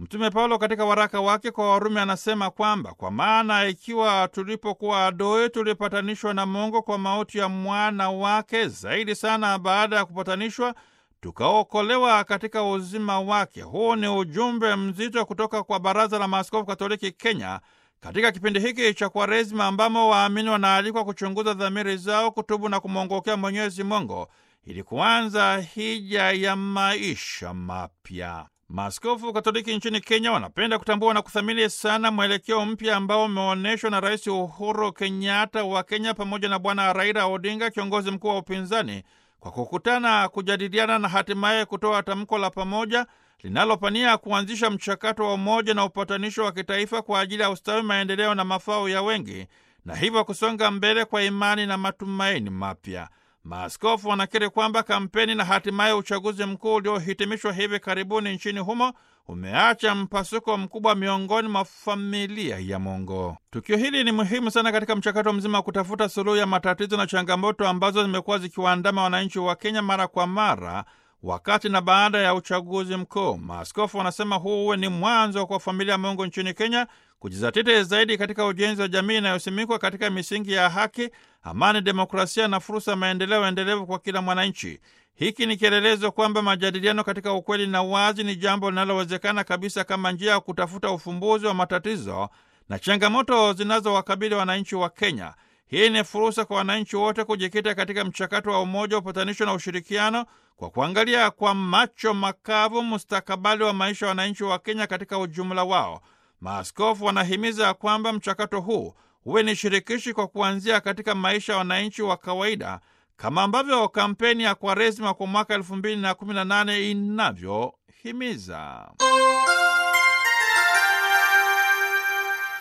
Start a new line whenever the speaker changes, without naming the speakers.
Mtume Paulo katika waraka wake kwa Warumi anasema kwamba kwa maana ikiwa tulipokuwa adui tulipatanishwa na Mungu kwa mauti ya mwana wake, zaidi sana baada ya kupatanishwa tukaokolewa katika uzima wake. Huu ni ujumbe mzito kutoka kwa Baraza la Maaskofu Katoliki Kenya katika kipindi hiki cha Kwaresima ambamo waamini wanaalikwa kuchunguza dhamiri zao, kutubu na kumwongokea Mwenyezi Mungu ili kuanza hija ya maisha mapya. Maaskofu Katoliki nchini Kenya wanapenda kutambua na kuthamini sana mwelekeo mpya ambao umeonyeshwa na Rais Uhuru Kenyatta wa Kenya pamoja na Bwana Raila Odinga, kiongozi mkuu wa upinzani, kwa kukutana, kujadiliana na hatimaye kutoa tamko la pamoja linalopania kuanzisha mchakato wa umoja na upatanisho wa kitaifa kwa ajili ya ustawi, maendeleo na mafao ya wengi, na hivyo kusonga mbele kwa imani na matumaini mapya. Maaskofu wanakiri kwamba kampeni na hatimaye uchaguzi mkuu uliohitimishwa hivi karibuni nchini humo umeacha mpasuko mkubwa miongoni mwa familia ya Mungu. Tukio hili ni muhimu sana katika mchakato mzima wa kutafuta suluhu ya matatizo na changamoto ambazo zimekuwa zikiwaandama wananchi wa Kenya mara kwa mara wakati na baada ya uchaguzi mkuu. Maaskofu wanasema huu uwe ni mwanzo kwa familia ya Mungu nchini Kenya kujizatiti zaidi katika ujenzi wa jamii inayosimikwa katika misingi ya haki, amani, demokrasia na fursa ya maendeleo endelevu kwa kila mwananchi. Hiki ni kielelezo kwamba majadiliano katika ukweli na wazi ni jambo linalowezekana kabisa kama njia ya kutafuta ufumbuzi wa matatizo na changamoto zinazowakabili wananchi wa Kenya. Hii ni fursa kwa wananchi wote kujikita katika mchakato wa umoja, upatanisho na ushirikiano kwa kuangalia kwa macho makavu mustakabali wa maisha ya wananchi wa Kenya katika ujumla wao. Maaskofu wanahimiza kwamba mchakato huu huwe ni shirikishi kwa kuanzia katika maisha ya wananchi wa kawaida kama ambavyo kampeni ya Kwaresima kwa mwaka elfu mbili na kumi na nane inavyohimiza.